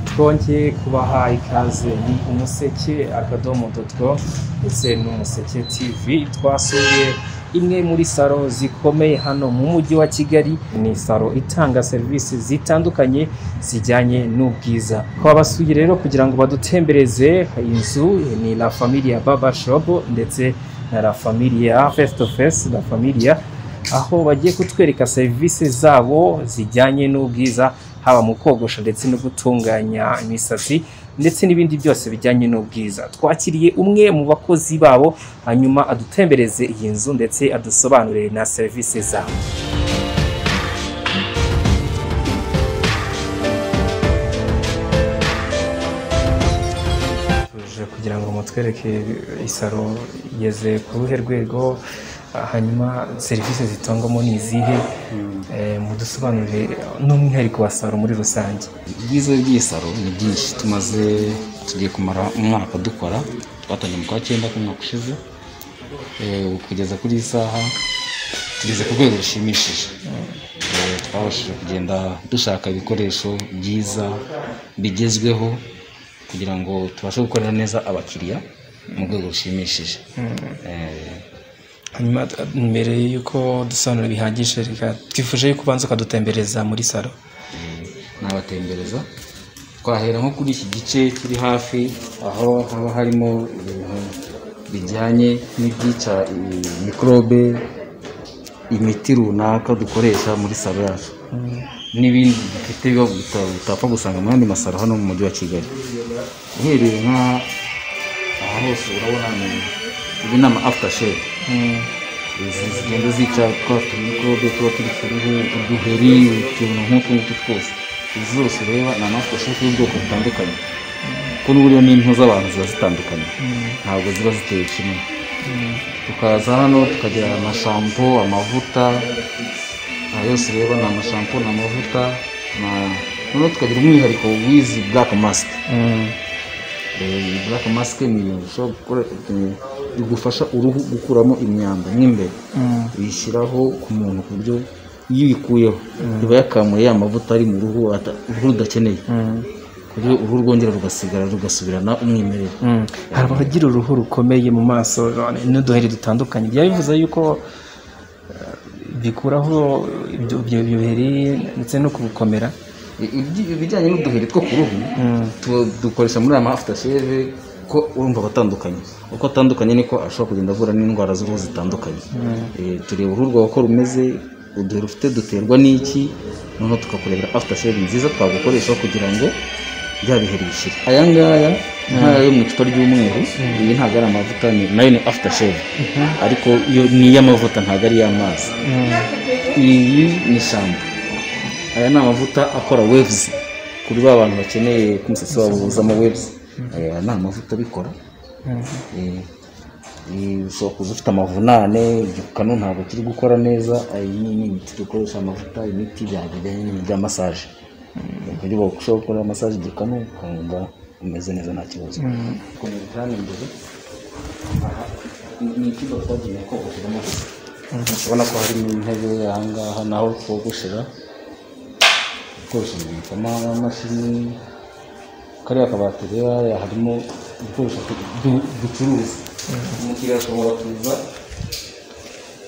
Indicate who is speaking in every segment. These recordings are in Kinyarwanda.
Speaker 1: twongeye kubaha ikaze ni umuseke akadomo dotwo ndetse n'umuseke tv twasuye imwe muri salo zikomeye hano mu mujyi wa kigali ni salo itanga serivisi zitandukanye zijyanye n'ubwiza twabasuye rero kugira ngo badutembereze inzu ni la familia baba shop ndetse na la familia face to face la familia aho bagiye kutwereka serivisi zabo zijyanye n'ubwiza haba mu kogosha ndetse no gutunganya imisatsi ndetse n'ibindi byose bijyanye n'ubwiza twakiriye umwe mu bakozi babo hanyuma adutembereze iyi nzu ndetse adusobanurire na serivisi zabo tuje kugira ngo mutwereke isaro igeze ku ruhe rwego hanyuma serivisi zitangwamo ni izihe Eh, mudusobanurire n'umwihariko wa saro muri rusange
Speaker 2: ubwiza bw'isaro ni byinshi tumaze tugiye kumara umwaka dukora twatangiye mu kwa cyenda k'umwaka ushize Eh, ubu kugeza kuri iyi saha tugeze ku rwego rushimishije Eh, twabashije kugenda dushaka ibikoresho byiza bigezweho kugira ngo tubashe gukorera neza abakiriya mu rwego rushimishije Eh,
Speaker 1: hanyuma t- mbere y'uko dusobanura bihagije reka twifuje yuko ubanza ukadutembereza muri saro
Speaker 2: nabatembereza twahera nko kuri iki gice kiri hafi aho haba harimo ibintu bijyanye n'ibyica i- mikorobe imiti runaka dukoresha muri salo yacu n'ibindi dufite biba uta- utapfa gusanga mu yandi masaro hano mu mujyi wa kigali uhereye nka aha hose urabona ni ibi ni ama afuta shevu izi zigenda zica twa tumikorobe tuba turi ku ruhu uduheri utuntu nk'utu ngutu twose izi zose ureba ni amafusheti y'ubwoko butandukanye kuko n'uburyo n'impu z'abantu ziba zitandukanye ntabwo ziba ziteye kimwe tukaza hano tukagira amashampo amavuta aha yose ureba ni amashampo ni amavuta na- noneho tukagira umwihariko w'izi black mask Eh, black mask ni ibintu ushobora gukora eh, bigufasha uruhu gukuramo imyanda mo imbere uyishyiraho ku muntu ku buryo iyo uyikuyeho iba yakamuye ya mavuta ari mu ruhu ata- uruhu rudakeneye ku buryo uruhu rwongera rugasigara rugasubirana umwimerere
Speaker 1: hari abagira uruhu rukomeye mu maso none n'uduheri dutandukanye byaba bivuze yuko eh, bikuraho ibyo ibyo biheri ndetse no kubukomera
Speaker 2: I- ibyi- ibijyanye n'uduheri two ku ruhu tu- dukoresha muri aya mafuta sheve ko urumva abatandukanye uko atandukanye niko ashobora kugenda avura n'indwara z'uruhu zitandukanye Eh, tureba uruhu rwawe uko rumeze uduheri ufite duterwa n'iki noneho tukakurebera afuta sheve nziza twagukoresha kugira ngo bya biheri bishire aya ngaya nk'aya yo mu icupa ry'umweru iyi ntabwo ari amavuta ni- nayo ni afuta sheve ariko yo ni iy'amavuta ntabwo ari iy'amazi iyi ni shampo aya ni amavuta akora waves kuri ba bantu bakeneye ko umusatsi wabo wuzamo waves aya ni amavuta abikora Eh, eh, ushobora kuza ufite amavunane igikanu ntabwo kiri gukora neza iyi ni ni imiti dukoresha amavuta imiti bya- bijyanye n'ibintu bya massage kuburyo ushobora gukora massage igikanu ukumva umeze neza nta kibazo komeza cyane imbere aha ni icyumba twagenewe kogosheramo gusa urabona ko harimo intebe aha ngaha naho twogoshera ibikoresho bibikamo amamashini kariya kabati rero harimo ibikoresho du- du- ducuruza umukiriya ashobora kuza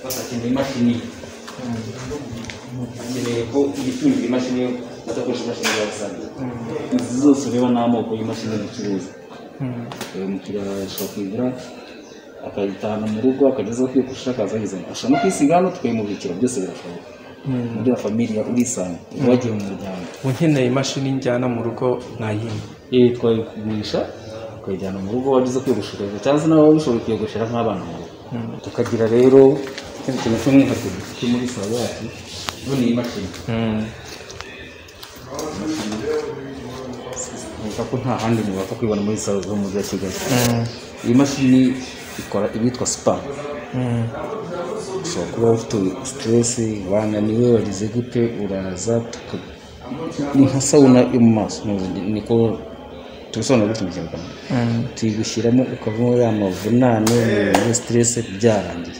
Speaker 2: badakeneye imashini akeneye ko yitungira imashini yo adakoresha imashini ya rusange izi zose ureba ni amoko y'imashini ducuruza uyu mukiriya ashobora kuyigura akayitahana mu rugo akageza aho ushaka azageza ashobora no kwisiga hano tukayimubikira byose birashoboka muri la familia urisanga uba wagiye mu muryango
Speaker 1: ukeneye imashini njyana mu rugo nayimwe
Speaker 2: iyi twayigurisha ukayijyana mu rugo wageze kwiyogoshera cyangwa se nawe waba ushoboye kuyiyogoshera nk'abana mu rugo tukagira rero ikindi kintu cy'umwihariko dufite muri salo yacu yo ni imashini bivuga ko nta handi umuntu wapfa kwibona muri salo zo mu mujyi wa kigali iyi mashini ikora ibitwa spa ushobora kuba ufite siteresi bananiwe wagize gute uraza tuka- ni nka sawuna yo mu maso ni- niko tubisobanura gutya mu kinyarwanda tuyigushyiramo ukavamo ya mavunane muri siteresi byarangiye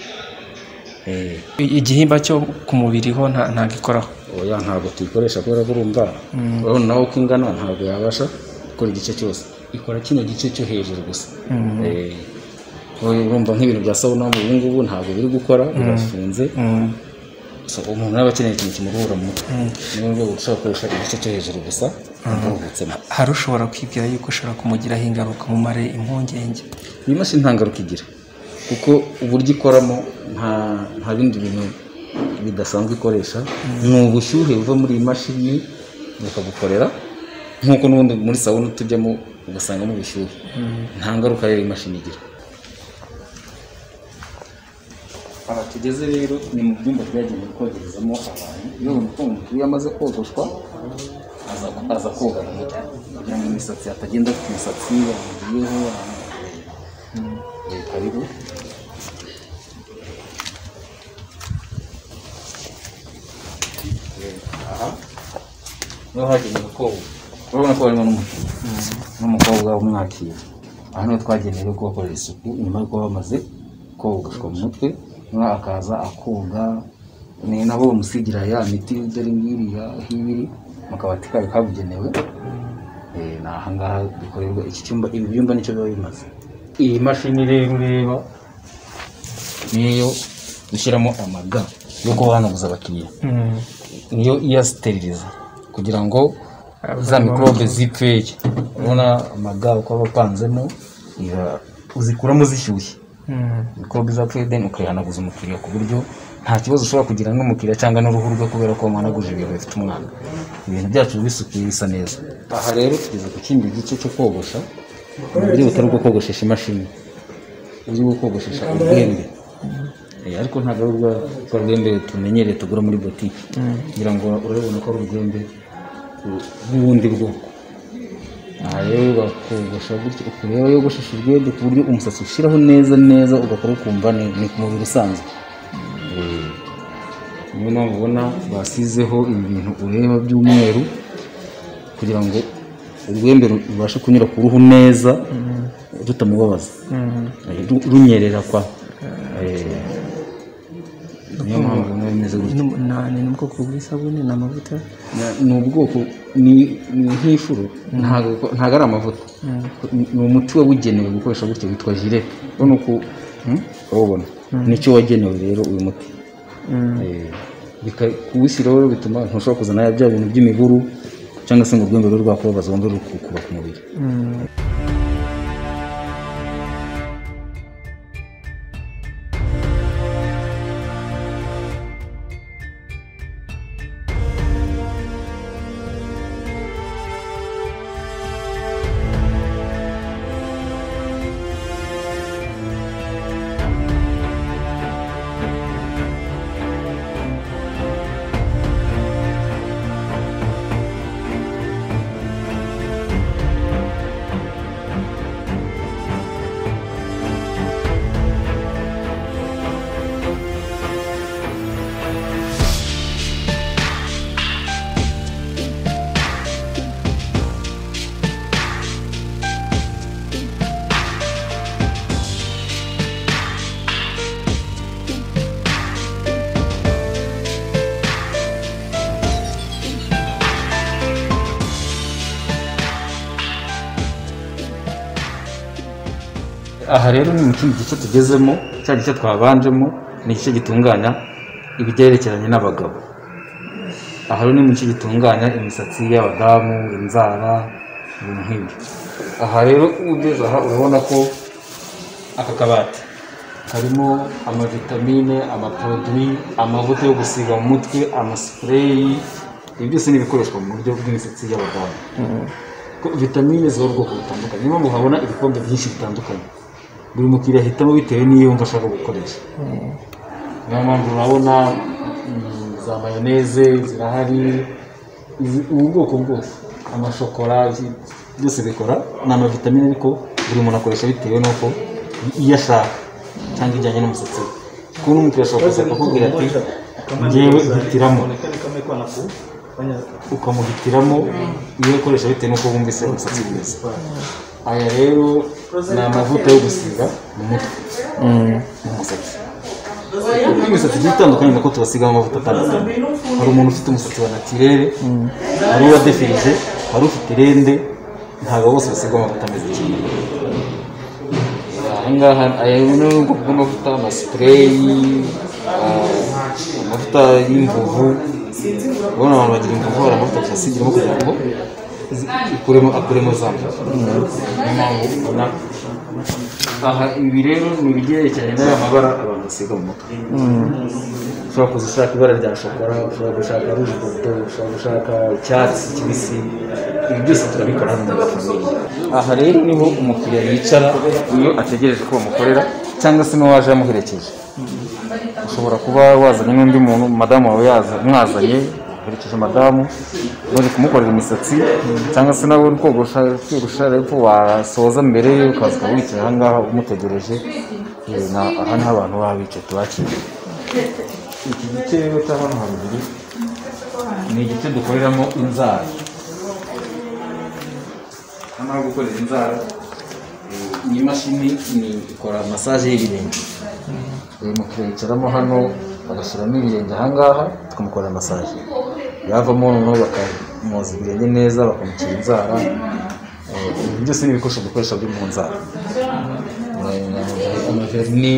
Speaker 2: Eh,
Speaker 1: igihimba cyo ku mubiri ho nta- ntabwo ikoraho
Speaker 2: oya ntabwo tuyikoresha kubera ko urumva urabona nawe uko ingana ntabwo yabasha ikora igice cyose ikora kino gice cyo hejuru gusa Eh, urumva nk'ibintu bya sawuna ubu ngubu ntabwo biri gukora birafunze So, umuntu aba akeneye ikintu kimuruhura mu mutwe niyo rwego ushobora gukoresha igice cyo hejuru gusa aruhutsemo
Speaker 1: hari ushobora kwibwira yuko ushobora kumugiraho ingaruka mumare impungenge
Speaker 2: iyi mashini nta ngaruka igira kuko uburyo ikoramo nta nta bindi bintu bidasanzwe ikoresha ni ubushyuhe buva muri iyi mashini bukagukorera nk'uko n'ubundi muri sawuna tujyamo ugasangamo ubushyuhe nta ngaruka rero iyi mashini igira aha tugeze rero ni mu byumba byagenewe kogerezamo abantu iyo umuntu utunga umupira amaze kogoshwa aza aza koga mu mutwe kugira ngo imisatsi hatagenda ku imisatsi yamugiyeho karibu aha niho hagenewe koga urabona ko harimo n'umuntu n'umukobwa umwakira aha niho twagenewe kubakorera isuku nyuma y'uko bamaze kogoshwa mu mutwe noneho akaza akoga ni nabo bamusigira ya miti dore ngiriya hibiri mu kabati kayo kabugenewe Eh, ni ahangaha bikorerwa iki cyumba ibi byumba nicyo biba bimaze iyi mashini rero ureba niyo dushyiramo amaga yo kuba hanaguza abakiriya niyo iyasiteriliza kugira ngo za mikorobe zipfeye urabona amaga uko aba apanzemo iba- uzikuramo zishyushye mikorobe zapfuye deni ukayihanaguza umukiriya ku buryo nta kibazo ushobora kugira n'umukiriya cyangwa n'uruhu rwe kubera ko wamuhanaguje ibintu bifite umwanda ibintu byacu biba bisukuye bisa neza aha rero tugeze ku kindi gice cyo kogosha ni uburyo butari ubwo kogoshesha imashini uburyo bwo kogoshesha ubwembe Eh, ariko ntabwo ari urwa rwa rwembe tumenyereye tugura muri botike kugira ngo urabibona ko ari urwembe ru- rw'ubundi bwoko aha rero bakogosha gutyo ukureba yogoshesha urwembe ku buryo umusatsi ushyiraho neza neza ugakora ukumva ni ni ku mubiri usanzwe Eh, niyo mpamvu ubona basizeho ibi bintu ureba by'umweru kugira ngo urwembe ru- rubashe kunyura ku ruhu neza rutamubabaza Eh, ru- runyerera kwa Eh, niyo mpamvu biba bimeze gutya
Speaker 1: ni n'ubwoko bw'isabune ni amavuta
Speaker 2: Na- ni ubwoko ni ni nk'ifuru ntago ntago ari amavuta Ni- ni umuti wabugenewe gukoresha gutyo witwa jire urabona uko hmm? urabona nicyo wagenewe rero uyu muti Eh, bika- kuwushyiraho rero bituma ntushobora kuzana ya bya bintu by'imiburu cyangwa se ngo urwembe rube rwakubabaza wumve ruri kukuba ku mubiri aha rero ni mu kindi gice tugezemo cya gice twabanjemo ni igice gitunganya ibyerekeranye n'abagabo aha rero ni mu gice gitunganya imisatsi y'abadamu inzara ibintu nk'ibyo aha rero ugeze aha urabona ko aka kabati karimo amavitamine amaporoduwi amavuta yo gusiga mu mutwe amasipureyi ibi byose ni ibikoreshwa mu buryo bw'imisatsi y'abadamu ko vitamine ziba ubwoko butandukanye niyo mpamvu habona ibikombe byinshi bitandukanye buri mukiriya ahitamo bitewe n'iyo yumva ashaka gukoresha niyo mpamvu urabona mm, za mayoneze zirahari izi- ubu bwoko bwose amashokora ibi- byose bikora ni amavitamine ariko buri muntu akoresha bitewe n'uko iyo ashaka cyangwa ijyanye n'umusatsi we kuko n'umukiriya ashobora kuza akakubwira ati ngewe hitiramo ukamuhitiramo iyo ukoresha bitewe n'uko wumvise umusatsi mwiza aya rero ni amavuta yo gusiga mu mutwe mu musatsi kuko imisatsi igiye itandukanye nuko tubasigamo amavuta atandukanye hari umuntu ufite umusatsi wa natirere hari uwadefirije hari ufite irende ntabwo bose basigwa amavuta ameze kimwe ahangaha aya ni ubwoko bw'amavuta amasipureyi ah, amavuta y'imvuvu ubona abantu bagira imvuvu hari amavuta basigiramo kugira ngo zi- ikuremo akuremo za mvuvu niyo mpamvu ubona aha ibi rero ni ibyerekeranye n'aya mabara abantu basiga mu mutwe ushobora kuza ushaka ibara rya shokora ushobora gushaka ruje borudo ushobora gushaka icyatsi kibisi ibi byose turabikora hano muri famiye aha rero niho umukiriya yicara iyo ategereje ko bamukorera cyangwa se n'uwaje yamuherekeje ushobora kuba wazanye n'undi muntu madamu wawe yaza- mwazanye uherekeje madamu uri kumukorera imisatsi cyangwa se nawe uri kogosha kogosha ariko wasoza mbere ye ukaza ukaba wicaye ahangaha umutegereje Eh, na- aha niho abantu baba bicaye tubakira iki gice rero cya hano haruguru ni igice dukoreramo inzara hano ho gukorera inzara eh, iyi mashini ni ikora masaje y'ibirenge uyu mukiriya yicaramo hano bagashyiramo ibirenge ahangaha tukamukorera masaje yavamo noneho bakamwoza ibirenge neza bakamucira inzara Eh, ibi byose ni ibikoresho dukoresha byo mu nzara Eh, amaverini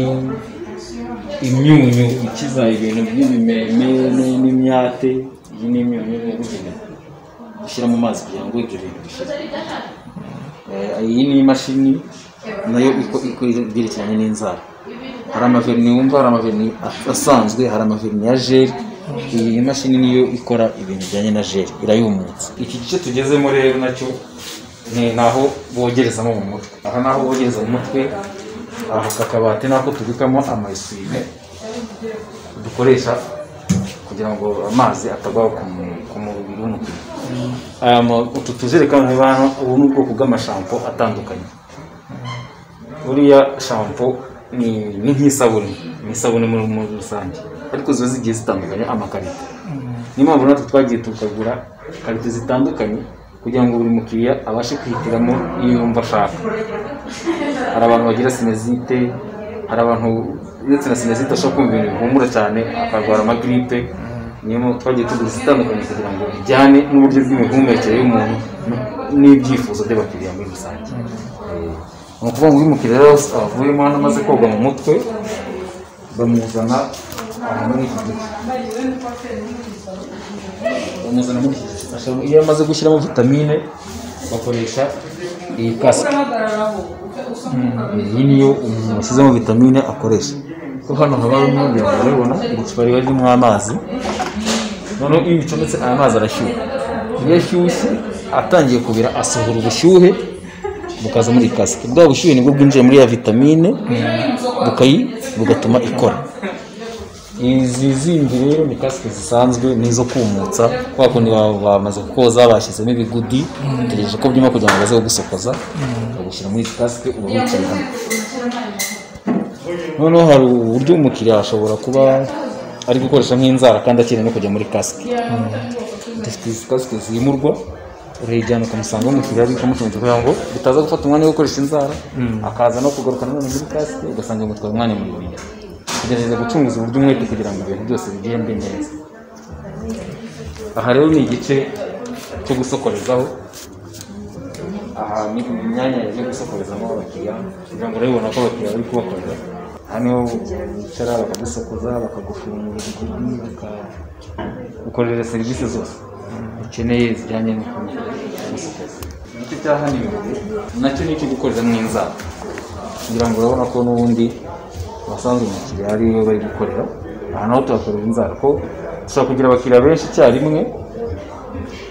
Speaker 2: imyunyu ikiza ibintu by'ibimeme ni- n'imyate iyi ni imyunyu yabugenewe ushyira mu mazi kugira ngo ibyo bintu bishire Eh, iyi ni imashini nayo iko- iko- ibyerekeranye n'inzara hari amaverini wumva hari amaverini asanzwe hari amaverini ya jeri iyi mashini niyo ikora ibintu bijyanye na jeri irayumutsa iki gice tugezemo rero nacyo ni naho bogerezamo mu mutwe aha naho bogereza mu mutwe aha aka kabati nako tubikamo amayisime dukoresha kugira ngo amazi atagwa ku mu- ku mubiri w'umukiriya aya ma- utu tujerekani reba hano ubu ni ubwoko bw'amashampo atandukanye buriya shampo ni ni nk'isabune ni isabune muri muri rusange ariko ziba zigiye zitandukanye amakarito niyo mpamvu natwe twagiye tukagura karito zitandukanye kugira ngo buri mukiriya abashe kwihitiramo iyo yumva ashaka hari abantu bagira sinezite hari abantu uretse na sinezite ashobora kumva ibintu bihumura cyane akarwara amagiripe niyo mpamvu twagiye tugura izitandukanye kugira ngo bijyane n'uburyo bw'imihumekere y'umuntu n- n'ibyifuzo by'abakiriya muri rusange ni ukuvuga ngo uyu mukiriya rero avuyemo hano amaze koga mu mutwe bamuzana aha muri iki gice bamuzana muri iki gice Ashobora- iyo amaze gushyiramo vitamine bakoresha iyi kasike iyi niyo umuntu washyizemo vitamine akoresha ko hano haba harimo birabona icupa riba ririmo amazi noneho iyo bicometse aya mazi arashyuha iyo ashyushye atangiye kubira asohora ubushyuhe bukaza muri iyi kasike bwa bushyuhe nibwo bwinjiye muri ya vitamine bukayi bugatuma ikora izi zindi rero ni kasike zisanzwe n'izo kumutsa kwa kundi baba bamaze kukoza bashyizemo ibigudi utegereje ko byuma kugira ngo baze kugusokoza bakagushyira muri izi kasike uba wicaye hano noneho hari uburyo umukiriya ashobora kuba ari gukoresha nk'inzara kandi akeneye no kujya muri kasike dufite izi kasike zimurwa urayijyana ukamusanga umukiriya ari kumucumbikira kugira ngo bitaza gufata umwanya wo gukoresha inzara akaza no kugaruka nanone muri kasike ugasanga bimutwaye umwanya muremure tugerageza gucunguza uburyo umwete kugira ngo ibintu byose bigende neza aha rero ni igice cyo gusokorezaho aha ni imyanya yo gusokorezamo abakiriya kugira ngo urabibona ko abakiriya bari kubakorera aha niho bicara bakagusokoza bakagufungura igikundi bakagukorera serivisi zose ukeneye zijyanye no gusokoza igice cya hano imbere nacyo ni icyo gukoreramo inzara kugira ngo urabona ko n'ubundi abasanzwe umukiriya ari we bari gukorera aha naho tuhakorera inzara ko dushobora kugira abakiriya benshi icyarimwe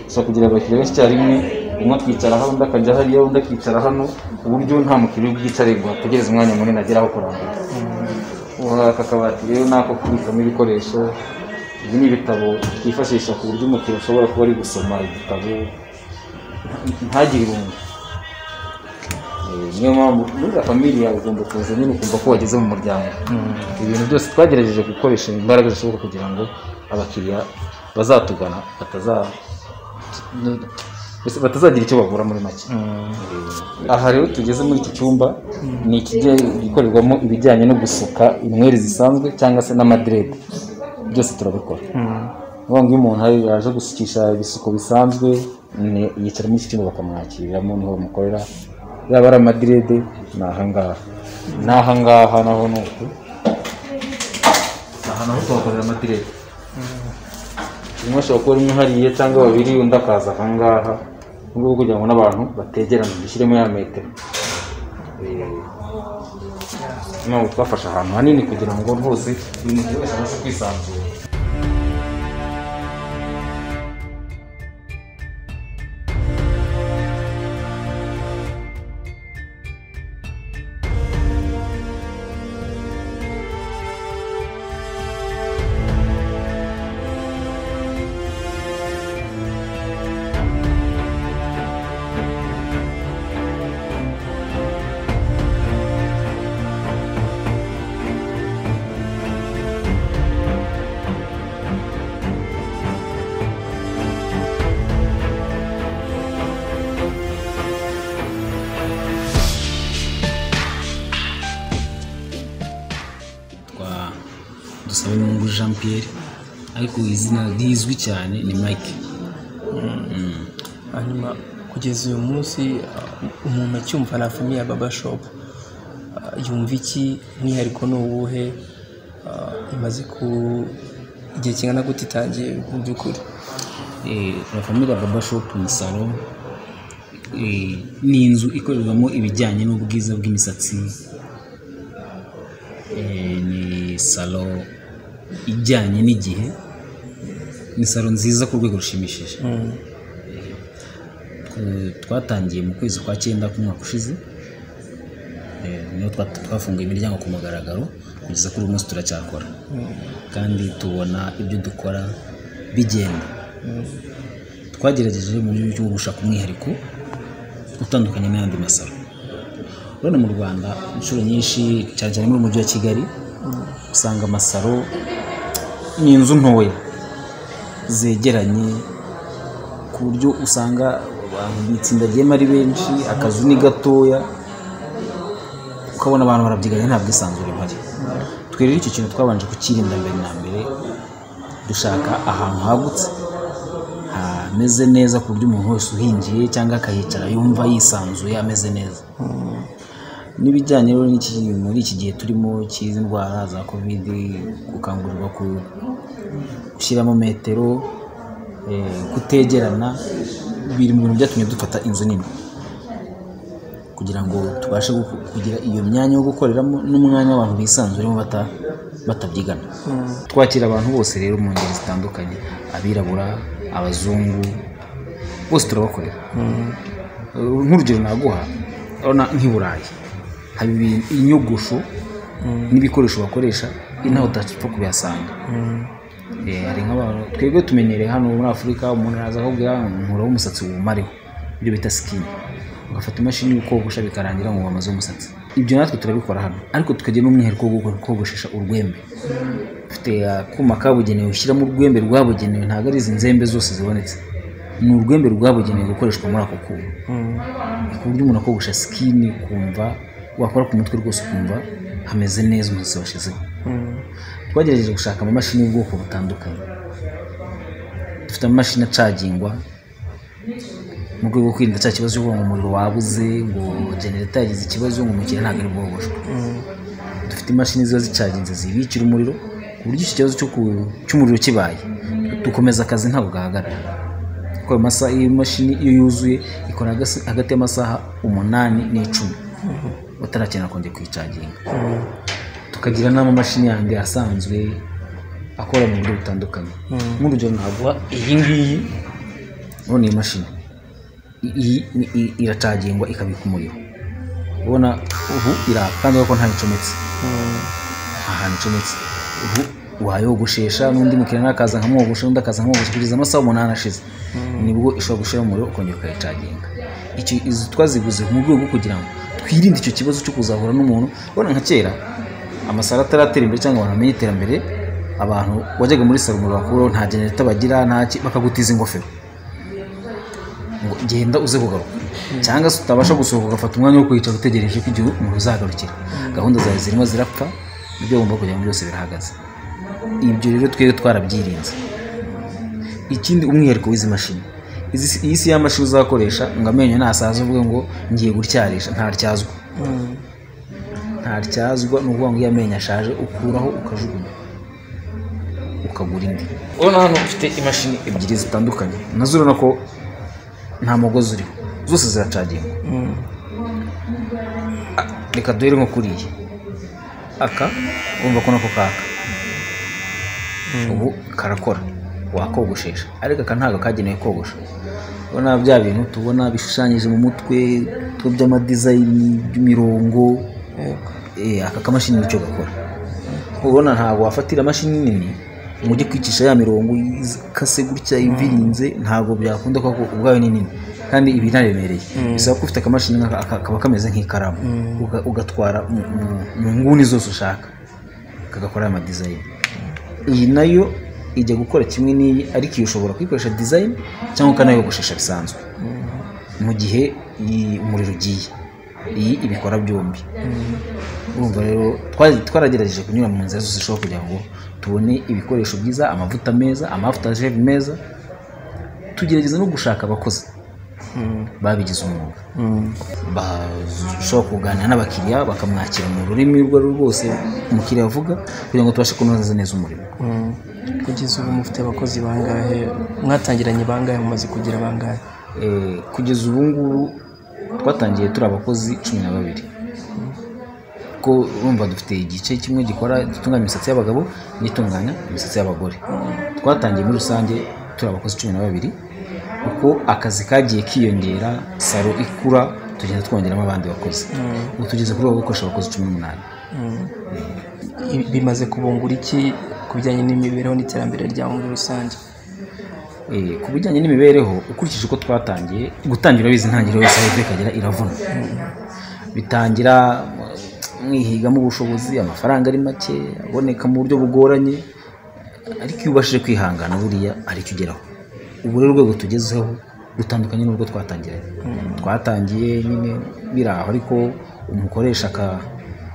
Speaker 2: ushobora kugira abakiriya benshi icyarimwe umwe akicara hano undi akajya hariya undi akicara hano ku buryo nta mukiriya ubwicare ngo ategereze umwanya munini ageraho kurambura Ubu aka kabati rero ni ako kubikamo ibikoresho ibi ni ibitabo twifashisha ku buryo umukiriya ashobora kuba ari gusoma igitabo nta- ntagire irungu Eh, niyo mpamvu buriya famiye ugomba kuza nyine ukumva ko wageze mu muryango ibintu byose twagerageje gukoresha imbaraga zishoboka kugira ngo abakiriya bazatugana bataza mbese batazagira icyo babura muri make aha rero tugeze muri iki cyumba ni ikijya gikorerwamo ibijyanye no gusuka inweri zisanzwe cyangwa se n'amaderede byose turabikora ni ukuvuga ngo iyo umuntu hari- yaje gusukisha ibisuko bisanzwe
Speaker 3: ni- yicara muri sitimu bakamwakiramo niho bamukorera yaba ari amadirede ni ahangaha ni ahangaha naho ni uku aha naho tuhakorera amadirede rimwe ashobora kuba rimwe hariya cyangwa babiri undi akaza ahangaha mu rwego rwo kugira ngo n'abantu bategerane dushyiremo ya metero Eh, ntabwo twafashe ahantu hanini kugira ngo rwose buri muntu wese abashe kwisanzura twa dusaba n'ubu jean pierre ariko izina rizwi cyane ni mike
Speaker 1: hanyuma kugeza uyu munsi uh, umuntu acyumva na famiye ya baba shop uh, yumva iki umwihariko ni uwuhe Uh, imaze ku igihe kingana gute itangiye mu by'ukuri
Speaker 2: la famille baba shop ni salo eh, ni inzu ikorerwamo ibijyanye n'ubwiza bw'imisatsi Eh, ni salo ijyanye n'igihe ni salo nziza ku rwego rushimishije Eh, twatangiye mu kwezi kwa cyenda k'umwaka ushize Eh, niho twa- twafunguye imiryango ku mugaragaro kugeza kuri uyu munsi turacyakora kandi tubona ibyo dukora bigenda twagerageje mu buryo bwo gushaka umwihariko utandukanye n'ayandi masaro urabona mu rwanda inshuro nyinshi cyane cyane muri mujyi wa kigali usanga amasaro ni inzu ntoya zegeranye ku buryo usanga abantu bitsindagiyemo ari benshi akazu ni gatoya ukabona abantu barabyiganya nta bwisanzure buhari twe rero icyo kintu twabanje kukirinda mbere na mbere dushaka ahantu hagutse hameze neza ku buryo umuntu wese uhingiye cyangwa akahicara yumva yisanzuye ameze neza n'ibijyanye rero n'iki muri iki gihe turimo cy'izi ndwara za kovide gukangurirwa ku- gushyiramo metero eh, kutegerana biri mu bintu byatumye dufata inzu nini kugira ngo tubashe guku- kugira iyo myanya yo gukoreramo n'umwanya w'abantu bisanzuremo bata- batabyigana twakira abantu bose rero mu ngeri zitandukanye abirabura abazungu bose turabakorera Uh, nk'urugero naguha urabona nk'i burayi haba ibi- inyogosho n'ibikoresho bakoresha inaho utapfa kubihasanga Eh, hari nk'abantu twebwe tumenyereye hano muri afurika umuntu araza akakubwira nkura w'umusatsi wumareho ibyo bita sikini ugafata imashini y'ukogosha bikarangira ngo wamaze umusatsi ibyo natwe turabikora hano ariko tukagira n'umwihariko wo gukora- kogoshesha urwembe ufite akuma kabugenewe ushyiramo urwembe rwabugenewe ntabwo ari izi nzembe zose zibonetse ni urwembe rwabugenewe gukoreshwa muri ako kuma ku buryo umuntu akogosha sikini ukumva wakora ku mutwe rwose ukumva hameze neza umusatsi washizeho twagerageje gushaka amamashini y'ubwoko butandukanye dufite amamashini acagingwa mu rwego rwo kwirinda cya kibazo cy'uko ngo umuriro wabuze ngo genereta yagize ikibazo ngo umukiriya ntabwo ari bwogoshwe dufite imashini ziba zicaginze zibikira umuriro ku buryo iki kibazo cyo ku- cy'umuriro kibaye dukomeza akazi ntabwo gahagarara kuko ayo masaha iyo mashini iyo yuzuye ikora hagasi- hagati y'amasaha umunani n'icumi batarakenera kongera kuyicaginga tukagira n'amamashini yandi asanzwe akora mu buryo butandukanye nk'urugero naguha iyi ngiyi urabona iyi mashini I- iyi ni- i- iracagingwa ikabika umuriro ubona ubu iraka kandi urabona ko ntayo icometse nta hantu icometse ubu wayogoshesha n'undi mukiriya nakaza nkamwogosha n'undi akaza nkamwogosha kugeza amasaha umunani ashize nibwo ishobora gushyira umuriro ukongera ukayicaginga icyo izi twaziguze mu rwego rwo kugira ngo twirinde icyo kibazo cyo kuzahura n'umuntu ubona nka kera amasaro ataratera imbere cyangwa abantu bamenye iterambere abantu wajyaga muri salo umuriro bakuru nta genereta bagira nta ki bakagutiza ingofero ngo genda uze kugaruka cyangwa se utabasha gusohoka ugafata umwanya wo kwicara utegereje ko igihe umuntu uzagarukira gahunda zawe zirimo zirapfa ibyo wumva kugira ngo byose birahagaze ibyo rero twebwe twarabyirinze ikindi umwihariko w'izi mashini
Speaker 3: izi- iyi si y'amashuri uzakoresha ngo amenyo nasaza uvuge ngo ngiye gutyarisha ntaryazwa ntaryazwa ni ukuvuga ngo iyo amenyo ashaje ukuraho ukajugunya ukagura indi urabona hano ufite imashini ebyiri zitandukanye nazo urabona ko nta mugozi uriho zose ziracagingwa Ah, reka duhere nko kuri iyi aka urumva ko nako kaka ubu karakora wakogoshesha ariko aka ntabwo kagenewe kogosha ubona bya bintu tubona bishushanyije mu mutwe two by'amadizayini by'imirongo Eh, aka kamashini nicyo gakora ubona ntabwo wafatira imashini nini ngo ujye kwicisha ya mirongo ikase gutya ivirinze ntabwo byakunda kuko ubwayo ni nini kandi ibi ntaremereye bisaba ko ufite akamashini nk'aka aka- kaba kameze nk'ikaramu Uga- ugatwara mu- mu- mu nguni zose ushaka kagakora ya madizayini iyi nayo ijya gukora kimwe n'iyi ariko iyi ushobora kuyikoresha dizayini cyangwa ukanayogoshesha bisanzwe mu gihe iyi umuriro ugiye iyi ibikora byombi urumva rero twari- twaragerageje kunyura mu nzira zose zishobora kugira ngo tubone ibikoresho byiza amavuta meza amavuta jeve meza tugerageza no gushaka abakozi babigize umwuga bashobora kuganira n'abakiriya bakamwakira mu rurimi urwo ari rwo rwose umukiriya avuga kugira ngo tubashe kunoza neza umurimo
Speaker 1: kugeza ubu mufite abakozi bangahe mwatangiranye bangahe mumaze kugira bangahe
Speaker 3: Eh, kugeza ubu ngubu twatangiye turi abakozi cumi na babiri ko urumva dufite igice kimwe gikora gitunganya imisatsi y'abagabo n'itunganya imisatsi y'abagore twatangiye muri rusange turi abakozi cumi na babiri kuko akazi kagiye kiyongera saro ikura tugenda twongeramo abandi bakozi ubu tugeze kuri rwo gukoresha abakozi cumi n'umunani
Speaker 1: I- bimaze kubungura iki ku bijyanye n'imibereho n'iterambere ryawe muri rusange
Speaker 3: Eh, ku bijyanye n'imibereho ukurikije uko twatangiye gutangira bizi intangiriro yose aho ivuye ikagera iravuna bitangira eh, mwihigamo ubushobozi amafaranga ari make aboneka mu buryo bugoranye ariko iyo ubashije kwihangana buriya aricyo ugeraho ubu rero urwego tugezeho rutandukanye n'urwo twatangiranye twatangiye nyine biri aho ariko umukoresha aka-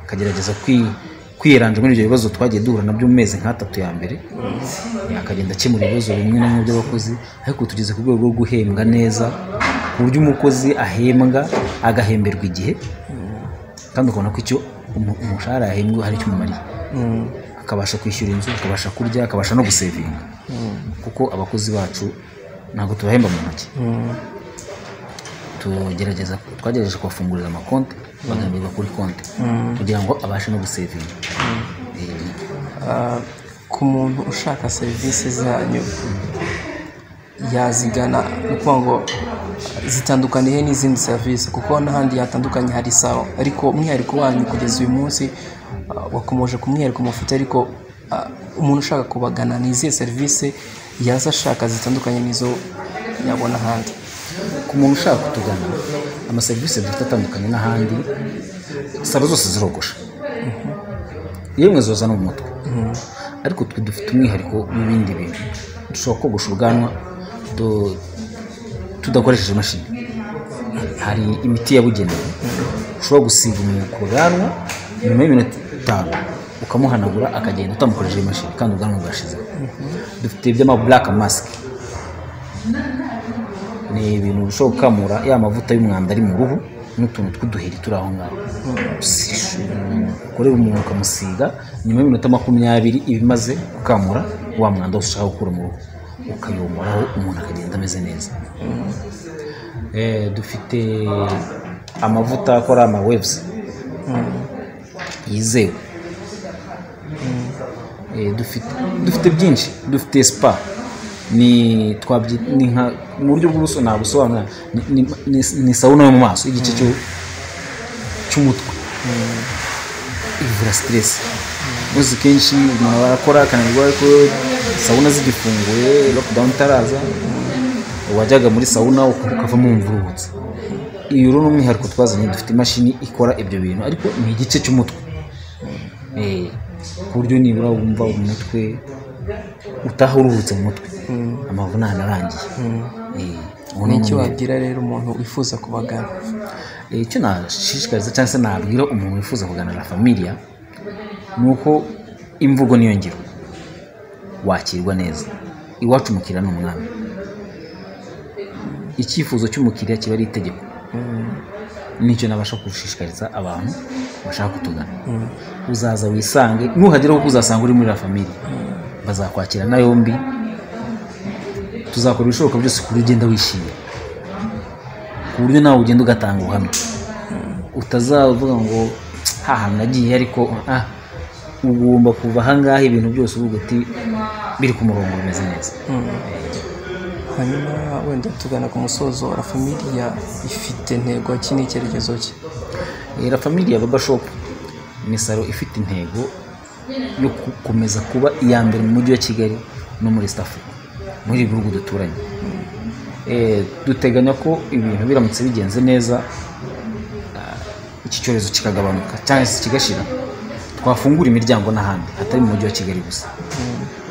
Speaker 3: akagerageza kwi- kwiranja muri ibyo bibazo twagiye duhura nabyo mu mezi nk'atatu ya mbere akagenda akemura ibibazo bimwe na bimwe by'abakozi ariko tugeze ku rwego rwo guhembwa neza ku buryo umukozi ahembwa agahemberwa igihe kandi ukabona ko icyo umu- umushahara yahembwe hari icyo umumariye akabasha kwishyura inzu akabasha kurya akabasha no gusevinga kuko abakozi bacu ntabwo tubahemba mu ntoki tugerageza twagerageje kubafungurira amakonti bagahemberwa kuri konti kugira ngo abashe no gusevinga Eh,
Speaker 1: Ah, ku muntu ushaka serivisi zanyu yazigana ni ukuvuga ngo zitandukaniye n'izindi serivisi kuko n'ahandi hatandukanye hari sawa ariko umwihariko wanyu kugeza uyu munsi ah, wakomoje ku mwihariko mufite ariko ah, umuntu ushaka kubagana ni izihe serivisi yaza ashaka zitandukanye n'izo yabona ahandi
Speaker 3: ku muntu ushaka kutugana amaserivisi dufite atandukanye n'ahandi salo zose zirogosha yemwe zoza no mu mutwe ariko twe dufite umwihariko w'ibindi bintu dushobora kogosha ubwanwa tu- tudakoresheje imashini hari imiti yabugenewe ushobora gusiga umuntu ku bwanwa nyuma y'iminota itanu ukamuhanagura akagenda utamukoresheje imashini kandi ubwanwa bwashizeho dufite iby'amaburaka masike ni ibintu bishobora gukamura ya mavuta y'umwanda ari mu ruhu n'utuntu tw'uduheri turi aho ngaho ukorera umuntu ukamusiga nyuma y'iminota makumyabiri iba imaze gukamura wa mwanda wose ushaka gukura mu ruhu ukayomoraho umuntu akagenda ameze neza Eh, dufite amavuta akora amawebuzi yizewe Eh, dufite dufite byinshi dufite spa ni twabyi ni nka mu buryo bw'ubuso nabusobanura ni- ni- ni- ni sawuna yo mu maso igice cyo- cy'umutwe ivura siteresi uzi kenshi umuntu barakora akananirwa ariko sawuna zigifunguye lockdown itaraza wajyaga muri sawuna ukavamo wumva uruhutse iyo rero ni umwihariko twazanye dufite imashini ikora ibyo bintu ariko ni igice cy'umutwe Eh, ku buryo nibura wumva umutwe utaha uruhutse mu mutwe amavunane arangiye Eh, ubu ni
Speaker 1: ni iki
Speaker 3: umwe.
Speaker 1: wabwira rero umuntu wifuza kubagana
Speaker 3: Eh, icyo nashishikariza cyangwa se nabwira umuntu wifuza kugana na familiya ni uko imvugo niyo ngiro wakirwa neza iwacu umukiriya ni umwami
Speaker 2: icyifuzo cy'umukiriya kiba ari itegeko nicyo nabasha gushishikariza abantu bashaka kutugana uzaza wisange nuhagera kuko uzasanga uri muri la famille bazakwakirana yombi tuzakora ibishoboka byose ku buryo ugenda wishimye ku buryo nawe ugenda ugatanga ubuhamya utazavuga ngo hahantu nagiye ariko ah ugomba kuva ahangaha ibintu byose uvuga uti biri ku murongo bimeze neza
Speaker 1: hanyuma wenda tugana ku musozo wa la familia ifite intego ki n'icyerekezo cye
Speaker 2: Eh, La Familia Baba Shop ni salo ifite intego yo gukomeza kuba iya mbere mu mujyi wa Kigali no muri East Africa muri ibi bihugu duturanye Eh, duteganya ko ibintu biramutse bigenze neza ah, iki cyorezo kikagabanuka cyangwa se kigashira twafungura imiryango n'ahandi hatari mu mujyi wa Kigali gusa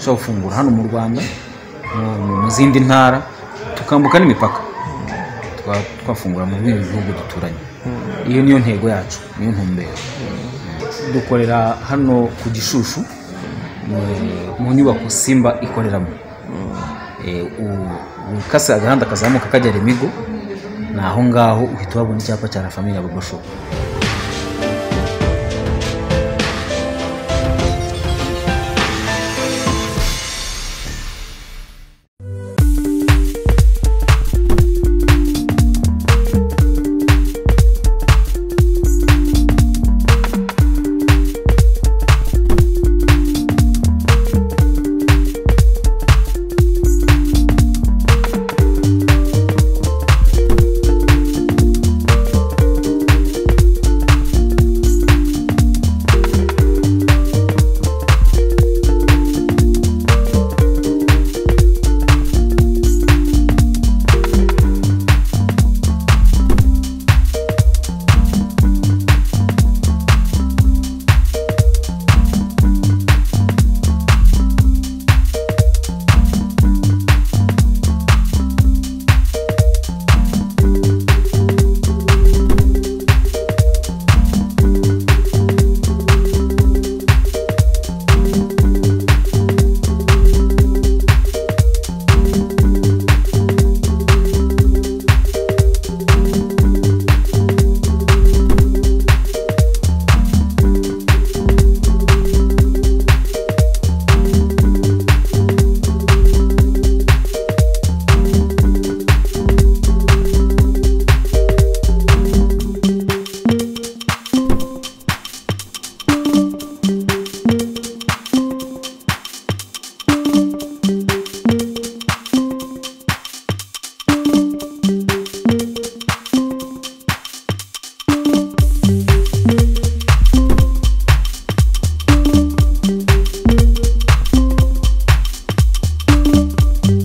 Speaker 2: ushobora gufungura hano mu Rwanda mu- mu- mu zindi ntara tukambuka n'imipaka Twa- twafungura mu bindi bihugu duturanye iyo niyo ntego yacu niyo ntumbero dukorera hano ku gishushu mu- mu nyubako simba ikoreramo Eh, u- ukase agahanda kazamuka kajya remigo ni aho ngaho uhita uhabona icyapa cya la famille baba shop